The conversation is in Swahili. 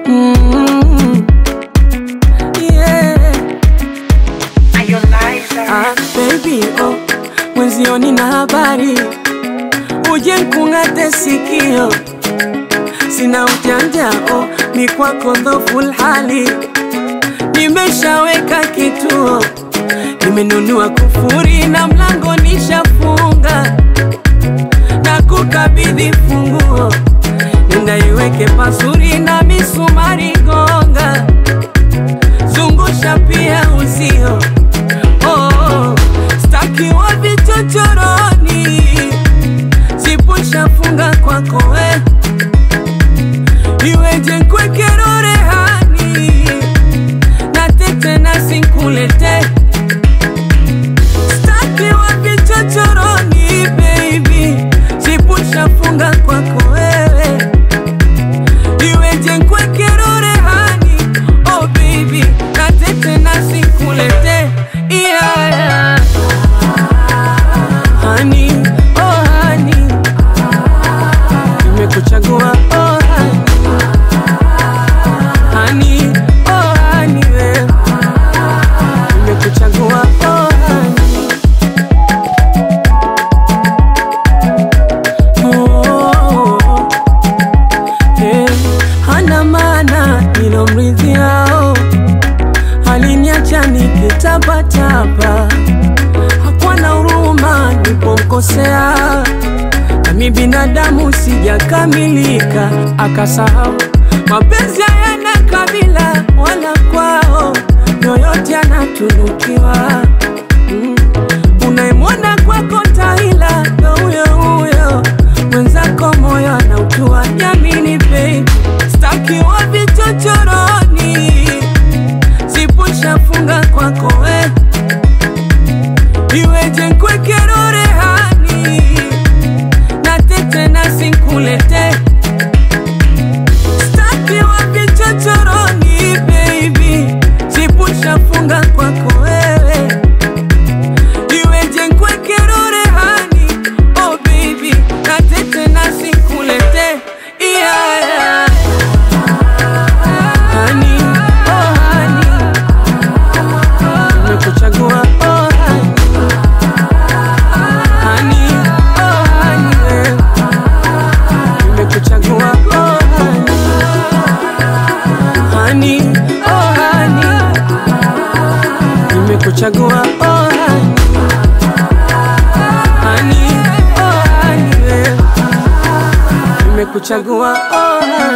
Mm, yeah. Ah, baby, oh, mwenzioni na habari uje nkung'ate sikio, sina ujanja oh, ni kwako dhoful hali, nimeshaweka kituo, nimenunua kufuri na mlango nishafunga, na kukabidhi funguo, nenda iweke pazuri na misumari gonga, zungusha pia uzio oh, staki wa vichochoroni, zipusha funga kwako we, iweje nkwekero rehani na tete na sinkulete staki wa vichochoroni baby, zipusha funga kwako wewe, iweje nkwekero rehani oh baby, na tete na sinkulete yeah, yeah. Honey, oh honey, nimekuchagua oh honey, honey, oh honey, wewe nimekuchagua oh honey. Oh, eh, hana maana nilomridhiao, aliniacha nikitapatapa, hakuwa na huruma nilipomkosea, nami binadamu sijakamilika, akasahau mapenzi hayana kabila wala kwao, yoyote anatunukiwa mm. Unayemwona kwako taila ndo huyo huyo, mwenzako moyo anautua. Jamini babe, staki wa vichochoroni, zipusha funga kwako we, iweje nkwekero rehani na tete na sinkulete staki wa vichochoroni baby, zipusha funga kwako wewe iweje nkwekero rehani oh baby na tete na sinkulete yeah, yeah. Honey, oh honey, nimekuchagua oh honey. Honey, oh honey, wewe. nimekuchagua oh honey. Honey, oh honey, nimekuchagua oh honey. Honey, oh honey, wewe. nimekuchagua oh honey.